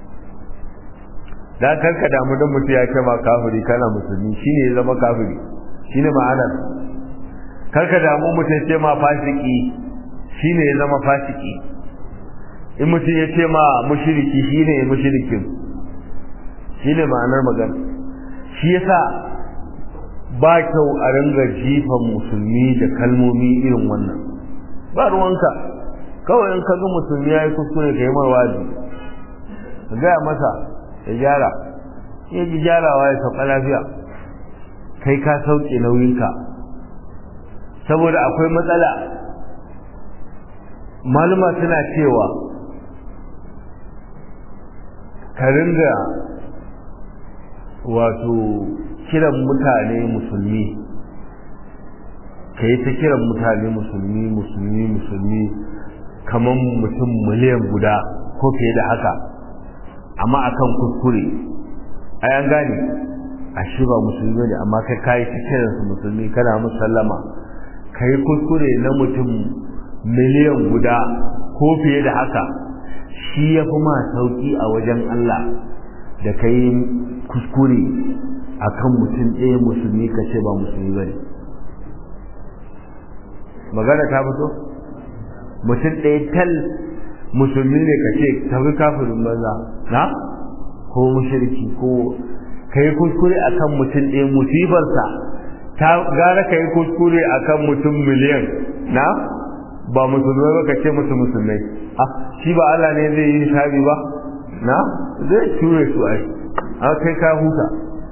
dan karka damu dan mutum ya ce ma kafiri kana musulmi shine ya zama kafiri shine ma'anar karka damu mutum ya ce ma fasiki shine ya zama fasiki in mutum ya ce ma mushriki shine mushrikin shi ne ma'anar magana shi yasa ba kyau a ringa jifan musulmi da kalmomi irin wannan ba ruwanka kawai in ka ga musulmi ya yi kuskure ka yi mar wazi ka gaya masa ya gyara ya ji gyarawa ya sauka lafiya kai ka sauke nauyinka saboda akwai matsala maluma suna cewa ka ringa wato kiran mutane musulmi ka yi ta kiran mutane musulmi musulmi musulmi kamar mutum miliyan guda ko fiye da haka amma akan kuskure ai an gane a shi ba musulmi ne amma kai kayi ta kiran su musulmi kana musallama ka yi kuskure na mutum miliyan guda ko fiye da haka shi ya fi ma sauki a wajen Allah da ka yi kuskure a kan mutum ɗaya musulmi ka ce ba musulmi ba ne magana ta fito mutum ɗaya tal musulmi ne ka ce tafi kafirin banza na ko mushriki ko ka yi kuskure a kan mutum ɗaya musibarsa ta gara ka yi kuskure a kan mutum miliyan na ba musulmai ba ka ce musu musulmai shi ba Allah ne zai yi shabi ba na zai ture su ai an kai ka huta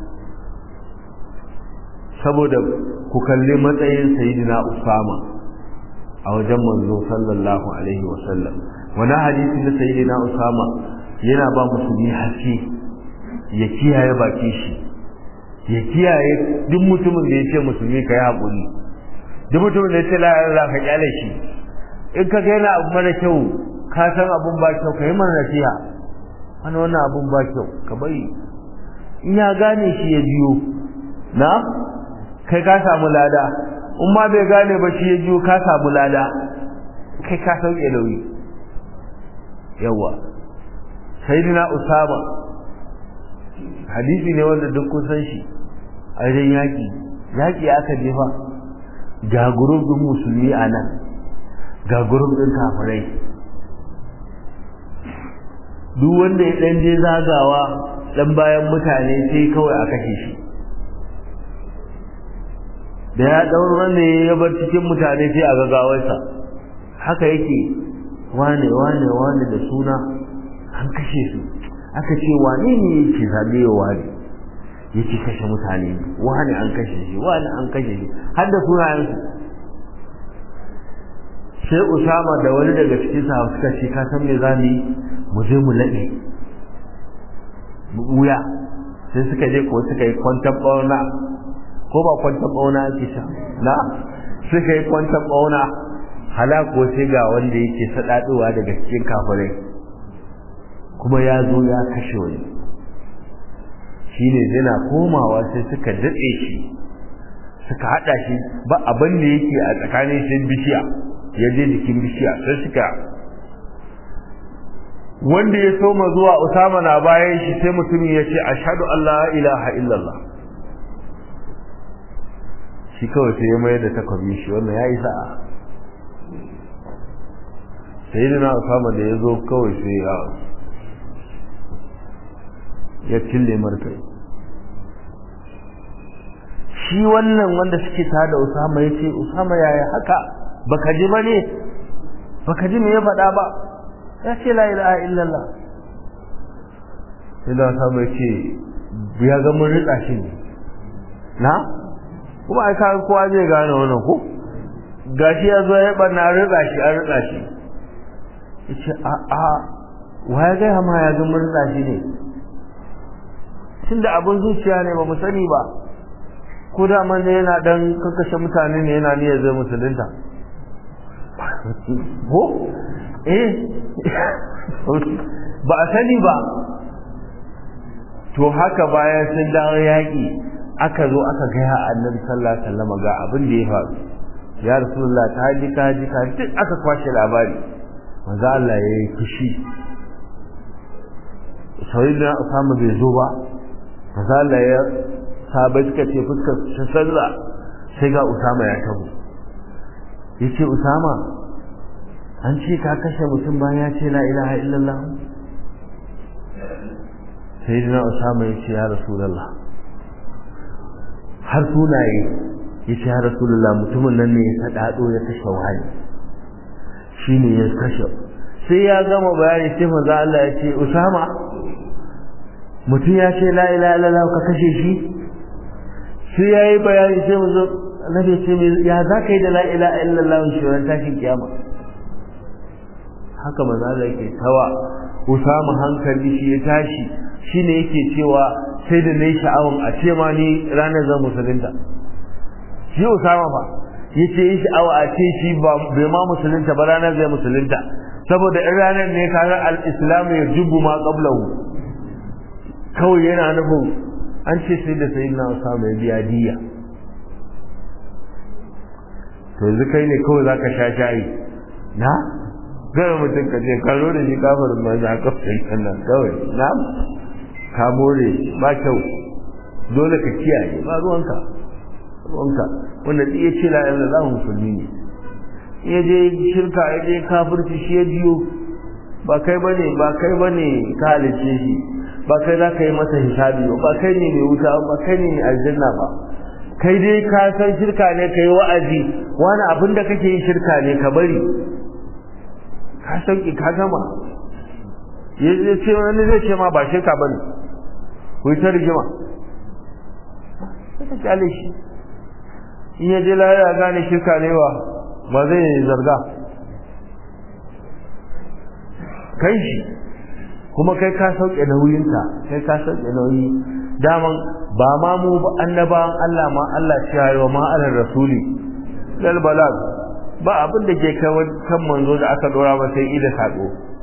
saboda ku kalli matsayin sayyidina usama a wajen manzo sallallahu alaihi wa sallam wani hadisi na sayyidina usama yana ba musulmi haske ya kiyaye baki shi ya kiyaye duk mutumin da ya ce musulmi ka yi haƙuri duk mutumin da ya ce la'ayar ka kyale shi in ka ga yana abu mara kyau ka san abun ba kyau ka yi mana nasiha wani wannan abun ba kyau ka bari in ya gane shi ya biyo na kai ka samu lada in ma bai gane ba shi ya biyo ka samu lada kai ka sauke nauyi yawa sayyidina usama hadisi ne wanda duk kun san shi a wajen yaƙi yaƙi aka jefa ga gurubin musulmi a nan ga gurubin kafirai duk wanda ya ɗan je zagawa dan bayan mutane sai kawai a kashe shi da ya dauro ne ya bar cikin mutane sai a gagawarsa haka yake wane wane wane da suna an kashe su aka ce wane ne yake zabe wa wane yake kashe mutane wane an kashe shi wane an kashe shi har da sunayensu sai usama da wani daga cikin sa suka ce ka san me za mu yi mu je mu laɗe wuya sai suka je ko suka yi kwantar bauna ko ba kwantar bauna ake sha na suka yi kwantar bauna halako sai ga wanda yake sadaduwa daga cikin kafirai kuma ya zo ya kashe wani shine yana komawa sai suka datse shi suka hada shi ba abin da yake a tsakanin shi bishiya ya je jikin bishiya sai suka wanda ya soma zuwa usama na bayan shi sai mutumin ya ce ashhadu an la ilaha illallah shi kawai sai ya mayar da takwabin shi wannan ya yi sa'a sai da na usama da ya zo kawai sai ya ya cille markai shi wannan wanda suke tada usama ya ce usama yaya haka baka ji ba ne baka ji me ya faɗa ba ya ce la ilaha illallah sai da usama ya ce ya ga mun rika shi ne na kuma ai kaga kowa zai gane wannan ko gashi ya zo ya barna rika shi an rika shi yace a a wa ya gaya ma ya ga mun rika shi ne tunda abin zuciya ne ba mu sani ba ko da man ne yana dan kakkashe mutane ne yana niyyar zai musulunta ko eh ba a sani ba to haka bayan sun dawo yaƙi aka zo aka gaya annabi sallallahu alaihi wasallam ga abin da ya faru ya rasulullah ta ji ka ji ka duk aka kwashe labari manzo Allah ya yi fushi sayyidina Usama bai zo ba manzo Allah ya sabai suka ce fuskar su sarra sai ga Usama ya tabo yace Usama an ce ka kashe mutum bayan ya ce la ilaha illallah sayyidina Usama ya ce ya rasulullah har sunaye ya ce ya rasulullah mutumin nan ne ya sadado ya kashe wani shine ya kashe sai ya gama bayani sai manzo Allah ya ce Usama mutum ya ce la ilaha illallah ka kashe shi sai ya yi bayani sai mu zo annabi ce ya za ka yi da la ilaha illallah shi ran tashin kiyama haka manzo Allah yake tawa Usama hankali shi ya tashi shine yake cewa sai da nayi sha'awan a ce ma ni ranar zan musulunta shi Usama fa yace yi sha'awa a ce shi ba bai ma musulunta ba ranar zai musulunta saboda in ranar ne kaga al-islam ya jubbu ma qablahu kawai yana nufin an ce sai da sai na samu ya biya diya to yanzu kai ne kawai za ka sha shayi na gaya mutum ka ce ka zo da shi kafarin ma za ka fahimta nan kawai na ka more ba kyau dole ka kiyaye ba ruwanka ruwanka wanda iya ce la ilaha illallah musulmi ne ya je shirka ya je kafirci shi ya biyo ba kai bane ba kai bane ka halice shi ba kai za ka yi masa hisabi ba kai ne mai wuta ba kai ne mai aljanna ba kai dai ka san shirka ne ka yi wa'azi wani abin da kake yi shirka ne ka bari ka san ka gama ya ce wani zai ce ma ba shirka ba ne ku yi ta rigima sai ka kyale shi in ya je lahira gane shirka ne wa ba zai zarga kai shi kuma kai ka sauke nauyinka kai ka sauke nauyi daman ba ma mu ba annabawan Allah ma Allah ya yi wa ma alar rasuli lal balag ba abin da ke kai kan manzo da aka dora ba sai ida sako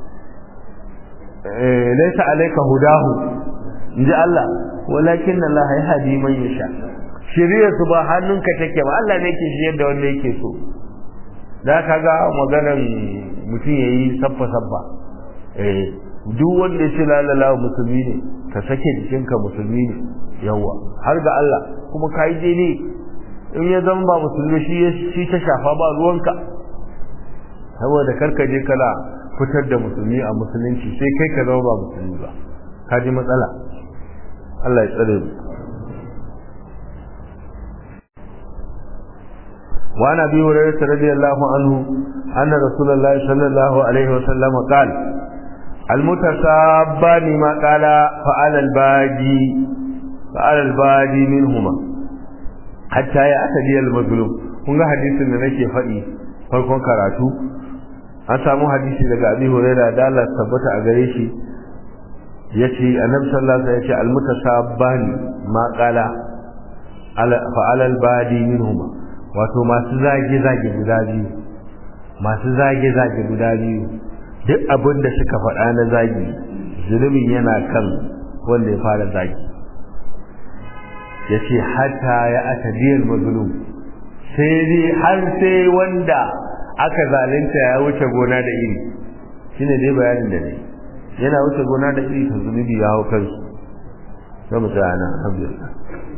eh laysa alayka hudahu inji Allah walakin Allah ya hadi man yasha shiriyar su ba hannunka take ba Allah ne yake shiyar da wanda yake so da kaga maganar mutum yayi sabba sabba eh duk wanda ya ce lalala musulmi ne ka sake jikinka musulmi ne yawa har ga Allah kuma ka yi ne in ya zama ba musulmi shi shi ta shafa ba ruwanka saboda karka je kana fitar da musulmi a musulunci sai kai ka zama ba musulmi ba ka ji matsala Allah ya tsare mu وعن ابي هريره رضي الله عنه ان رسول الله صلى الله عليه وسلم قال المتسابان ما قال فعل الباجي فعل الباجي منهما حتى يأتي المظلوم kun ga hadisin da nake faɗi farkon karatu an samu hadisi daga abi huraira da Allah tabbata a gare shi yace annabi sallallahu alaihi wasallam yace almutasabbani ma qala fa alal badi minhuma wato masu zage zage guda biyu masu zage zage guda biyu duk abin da suka faɗa na zagi zunubin yana kan wanda ya fara zagi ya ce hata ya ata diyar mazulum sai dai har sai wanda aka zalunta ya wuce gona da iri shine dai bayanin da ne yana wuce gona da iri ta zunubi ya hau kansu sai mu tsaya nan alhamdulillah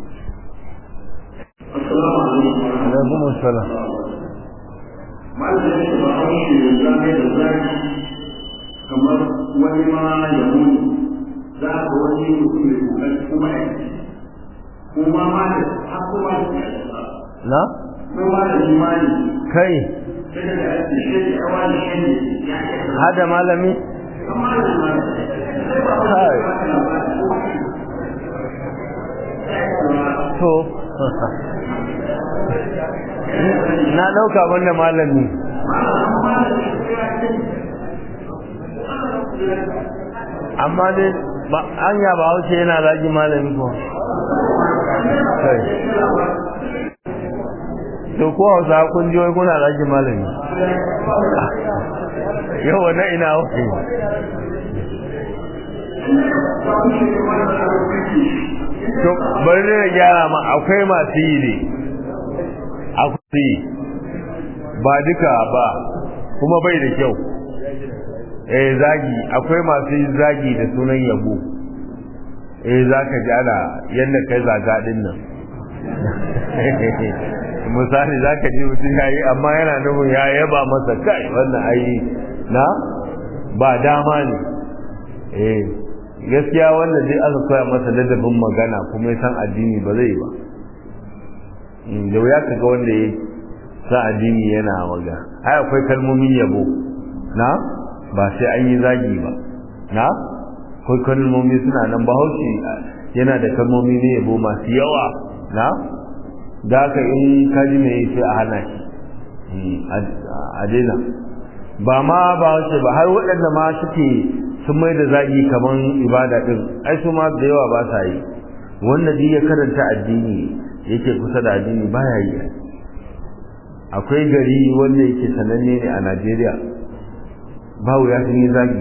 alaikum assalam malamin ba haushi da zane da zaki kamar wani ma ya muni za ka wani mutum mai kokari kuma ya kuma ma da har kuma da na kuma da imani kai sai da ake shi da wani shi ne ya ke hada malami amma da imani sai ba kai to na dauka banda malami amma dai ba anya ba hauce yana zagi malami ko kai to ko hausa kun ji wai kuna zagi malami yau wannan ina wuce to bari ne na gyara ma akwai masu yi ne akwai yi ba duka ba kuma bai da kyau eh zagi akwai masu yin zagi da sunan yabo eh zaka ji ana yanda kai zaga din nan misali zaka ji mutum yayi amma yana nufin ya yaba masa kai wannan ai na ba dama ne eh gaskiya wanda dai aka koya masa ladabin magana kuma ya san addini ba zai ba da wuya kaga wanda ya san addini yana waga ai akwai kalmomin yabo na ba sai an yi zagi ba na akwai kalmomi suna nan bahaushe yana da kalmomi ne yabo masu yawa na da haka in kaji mai sai a hana shi a daina ba ma bahaushe ba har waɗanda ma suke sun mai da zagi kaman ibada din ai su ma da yawa ba sa yi wanda duk ya karanta addini yake kusa da addini baya yi akwai gari wanda yake sananne ne a Najeriya bawu ya sun yi zagi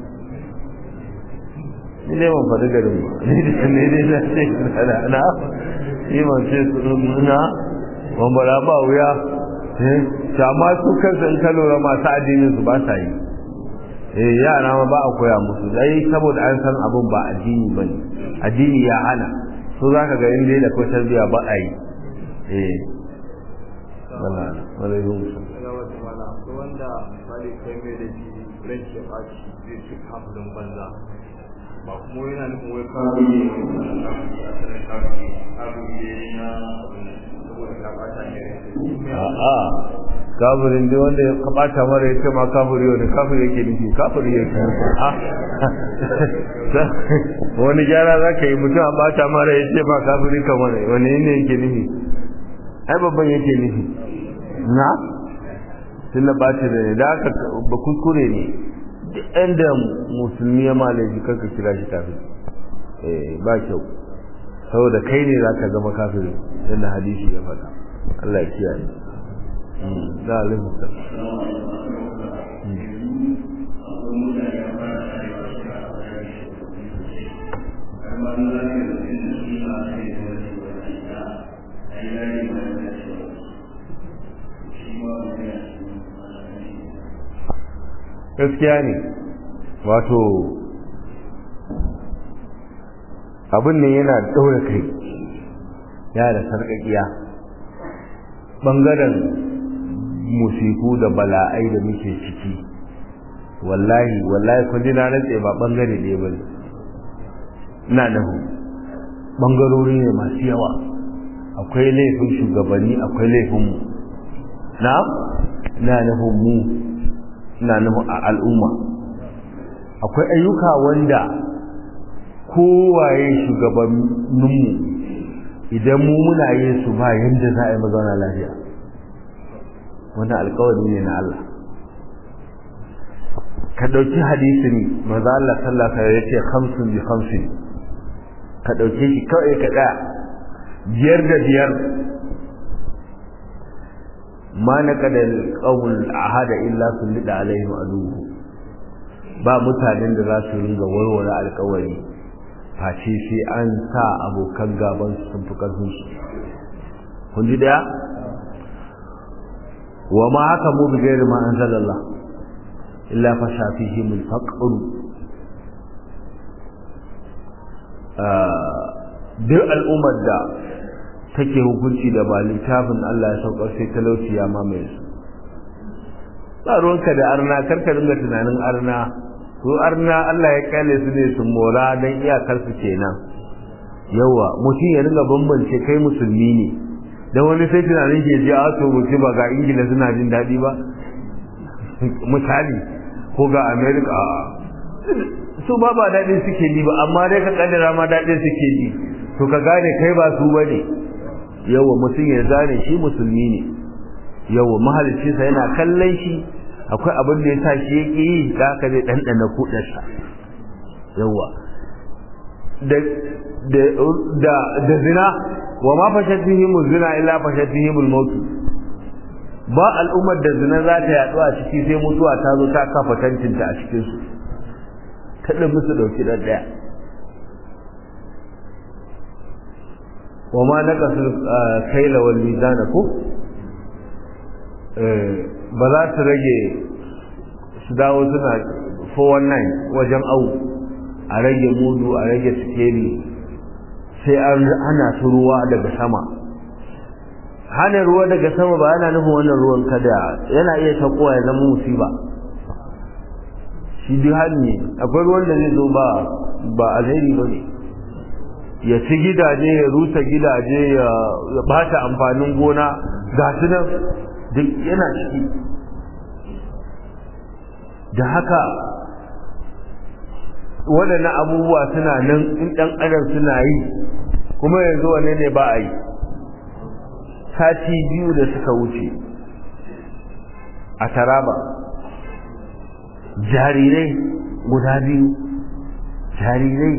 ni dai ban faɗi garin ba ni dai na ce na ni ban ce na ban bara ba wuya eh amma su kansu in ka lura masu addinin su ba sa yi eh yara ma ba a koya musu dai saboda an san abin ba addini bane addini ya hana so zaka ga inda da ko tarbiya ba a yi eh wala wala yun wanda bali kai mai da shi ranki ya baci zai ci kafin banza ba kuma yana nufin wai kawo ne asalin kawo ne kawo ne na saboda ka bata ne a'a kafirin dai wanda ya kabata mara ya ce ma kafiri wani kafiri yake nufi kafiri yake wani gyara za ka yi mutum a bata mara ya ce ma kafiri kamar wani ne yake nufi ai babban yake nufi na tunda bata da ne da aka ba kuskure ne duk inda musulmi ya malaji kanka kira shi kafiri eh ba kyau saboda kai ne za ka zama kafiri yadda hadisi ya faɗa Allah ya kiyaye da alifuta gaskiya ne wato abin ne yana ɗaura kai ya da sarƙaƙiya ɓangaren musiku da bala'ai da muke ciki wallahi wallahi kun ji na rantse ba ɓangare ɗaya ba ne ina nahu ɓangarori ne masu yawa akwai laifin shugabanni akwai laifin mu na ina nufin mu ina nufin a al'umma akwai ayyuka wanda kowaye shugabanninmu idan mu muna yin su ba yadda za a yi mazauna lafiya wannan alkawari ne na Allah ka ɗauki hadisin maza Allah sallaka ya ce hamsin bi hamsin ka ɗauke shi kawai ka ɗaya biyar da biyar ma na kadar ƙawul ahada illa sun liɗa alaihim aduhu ba mutanen da za su ringa warware alkawari face sai an sa abokan gaban sun fi ƙarfin su kun ji daya wa ma haka mu bi gairi ma anzalallah illa fa shafihim al-faqr duk al'ummar da take hukunci da ba littafin Allah ya saukar sai talauci ya mamaye su ba ruwanka da arna karka dinga tunanin arna to arna Allah ya kyale su ne su mora dan iyakar su kenan yawa mutum ya dinga bambance kai musulmi ne da wani sai tunanin ke ji a to mutum ba ga ingila suna jin daɗi ba misali ko ga america su ba ba daɗin suke ji ba amma dai ka kaddara ma daɗin suke ji to ka gane kai ba su ba ne yawa mutum ya gane shi musulmi ne yawa mahalicinsa yana kallon shi akwai abin da ya sa shi yake yi da haka zai ɗanɗana kuɗarsa yawa da zina wa ma fashatihim zina illa fashatihim al-maut ba al'ummar da zina za ta yaɗu a ciki sai mutuwa ta zo ta kafa tantinta a cikin su kada musu dauki dan daya wa ma naqasul kayla wal mizana ko ba za su rage su dawo suna 419 wajen au a rage mudu a rage sikeli sai an hana su ruwa daga sama hana ruwa daga sama ba yana nufin wannan ruwan kada yana iya takowa ya zama musiba shi duk hannu akwai ruwan da zai zo ba ba alheri ba ne ya ci gidaje ya rusa gidaje ya bata amfanin gona ga su nan duk yana ciki da haka waɗannan abubuwa suna nan in ɗan adam suna yi kuma yanzu wane ne ba a yi sati biyu da suka wuce a taraba jarirai guda biyu jarirai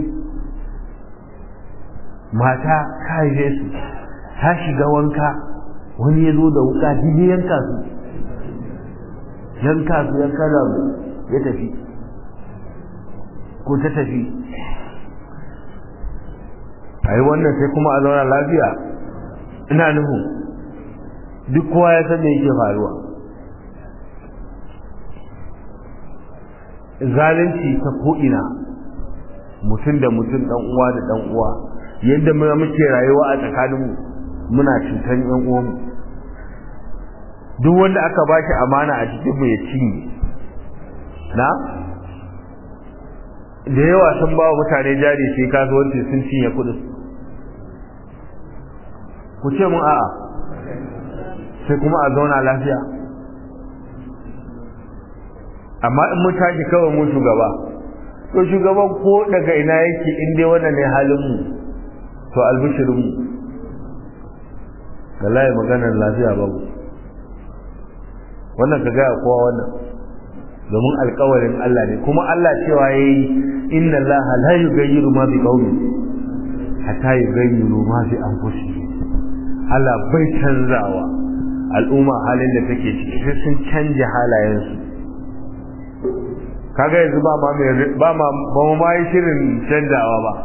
mata ta haife su ta shiga wanka wani ya zo da wuka jini yanka su yanka su yanka da ya tafi ko ta tafi a yi wannan sai kuma a zauna lafiya ina nuhu duk kowa ya san me yake faruwa zalunci ta ko'ina mutum da mutum dan uwa da dan uwa yadda muke rayuwa a tsakaninmu muna cutan yan uwanmu duk wanda aka ba shi amana a cikinmu ya cinye na da yawa sun ba wa mutane jari sai kasuwanci sun cinye kudin ku ce mun a'a sai kuma a zauna lafiya amma in mun tashi kawai mu shugaba to shugaban ko daga ina yake in dai wannan ne halin mu to albishirin mu wallahi maganar lafiya babu wannan ka gaya kowa wannan domin alkawarin Allah ne kuma Allah cewa yayi inna Allah la yughayyiru ma bi qaumin hatta yughayyiru ma bi anfusihim Allah bai canzawa al'umma halin da take ciki sai sun canja halayensu kaga yanzu ba ma ba ma ba mu ma yi shirin canjawa ba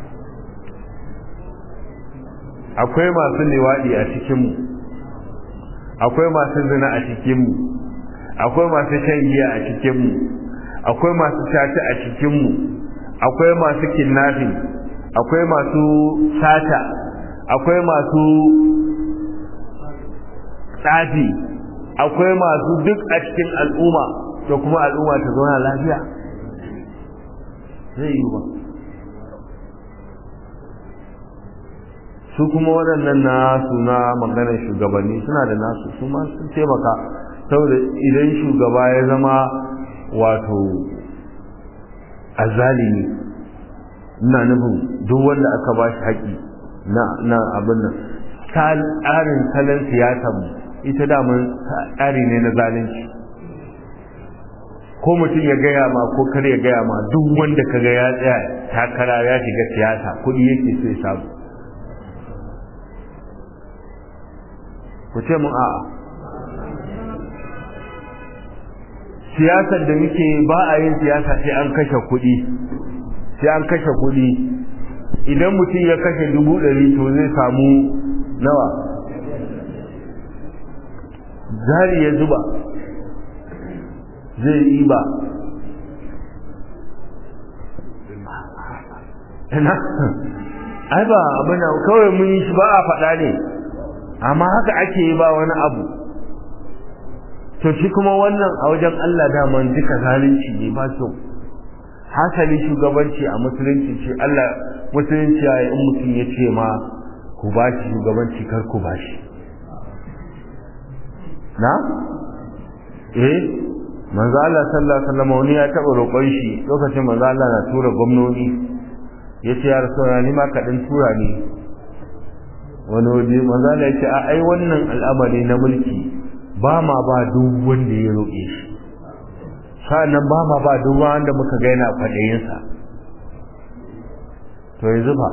akwai masu liwadi a cikin mu akwai masu zina a cikin mu akwai masu shan giya a cikin mu akwai masu tata a cikin mu akwai masu kidnapping akwai masu sata akwai masu tsafi akwai masu duk a cikin al'umma da kuma al'umma ta zauna lafiya zai yi ba su kuma waɗannan nasu na maganar shugabanni suna da nasu su ma sun taimaka saboda idan shugaba ya zama wato azalimi ina nufin duk wanda aka ba shi haƙi na abin nan tsarin salon siyasar mu ita daman tsari ne na zalunci ko mutum ya gaya ma ko kar ya gaya ma duk wanda ka ga ya tsaya takara ya shiga siyasa kuɗi yake so ya samu ku ce mun a'a siyasar da muke ba a yin siyasa sai an kashe kuɗi sai an kashe kuɗi idan mutum ya kashe dubu ɗari to zai samu nawa jari ya zuba zai yi ba ina ai ba abin da kawai mun yi shi ba a faɗa ne amma haka ake yi ba wani abu to shi kuma wannan a wajen Allah daman duka zalunci ne ba kyau hasali shugabanci a musulunci ce Allah musulunci ya in mutum ya ce ma ku ba shi shugabanci kar ku ba shi na eh manzo Allah sallallahu alaihi wasallam wani ya taba roƙon shi lokacin manzo Allah na tura gwamnoni yace ya rasulullah ni ma ka dan tura ni wani waje manzo Allah yace a ai wannan al'amari na mulki ba ma ba duk wanda ya roƙe shi sa'annan ba ma ba duk wanda muka ga yana kwadayin sa to yanzu ba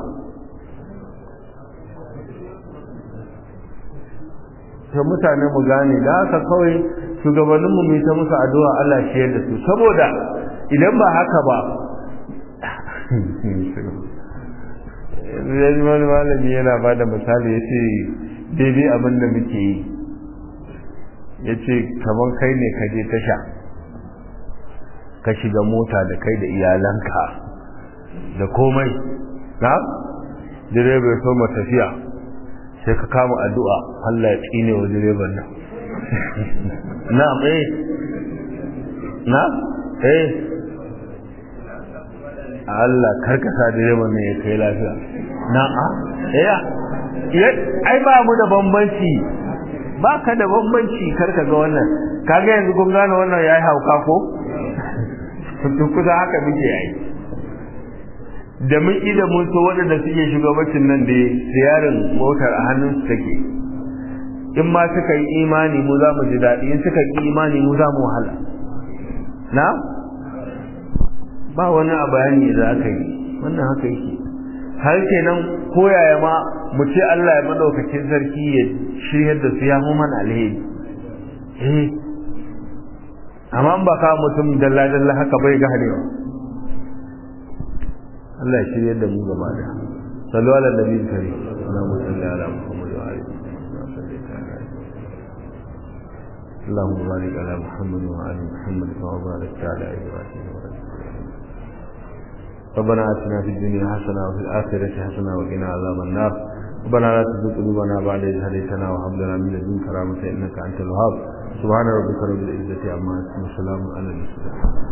to mutane mu gane da haka kawai shugabannin mu mai ta musu addu'a Allah shi yadda su saboda idan ba haka ba yanzu wani malami yana ba da misali ya ce daidai abin da muke yi ya ce kamar kai ne ka je tasha ka shiga mota da kai da iyalanka da komai na direba ya soma tafiya sai ka kama addu'a Allah ya tsine wa direban nan na eh na eh Allah karkasa direban nan ya kai lafiya na a eh ai ba mu da bambanci ba ka da bambanci karka ga wannan kaga yanzu kun gane wannan yayi hauka ko duk kusa haka muke yi da mun ida mun so waɗanda suke shugabancin nan da siyarin motar a hannun su take in ma suka yi imani mu za mu ji daɗi in suka yi imani mu za mu wahala na ba wani a bayani da aka yi wannan haka yake har kenan koyaya ma mu ce Allah ya madaukakin sarki ya shiryar da su ya mu mana alheri eh amma ba ka mutum dalla dalla haka bai ga harewa Allah ya shirye da mu gaba da sallu ala nabi kare Allahumma salli ala Muhammad wa ali اللهم بارك على محمد وعلى محمد كما باركت على ابراهيم وعلى ربنا اتنا في الدنيا حسنه وفي الاخره حسنه وقنا عذاب النار ربنا لا تزغ قلوبنا بعد إذ هديتنا وهب لنا من لدنك رحمة إنك أنت الوهاب سبحان ربك رب العزة عما يصفون وسلام على المرسلين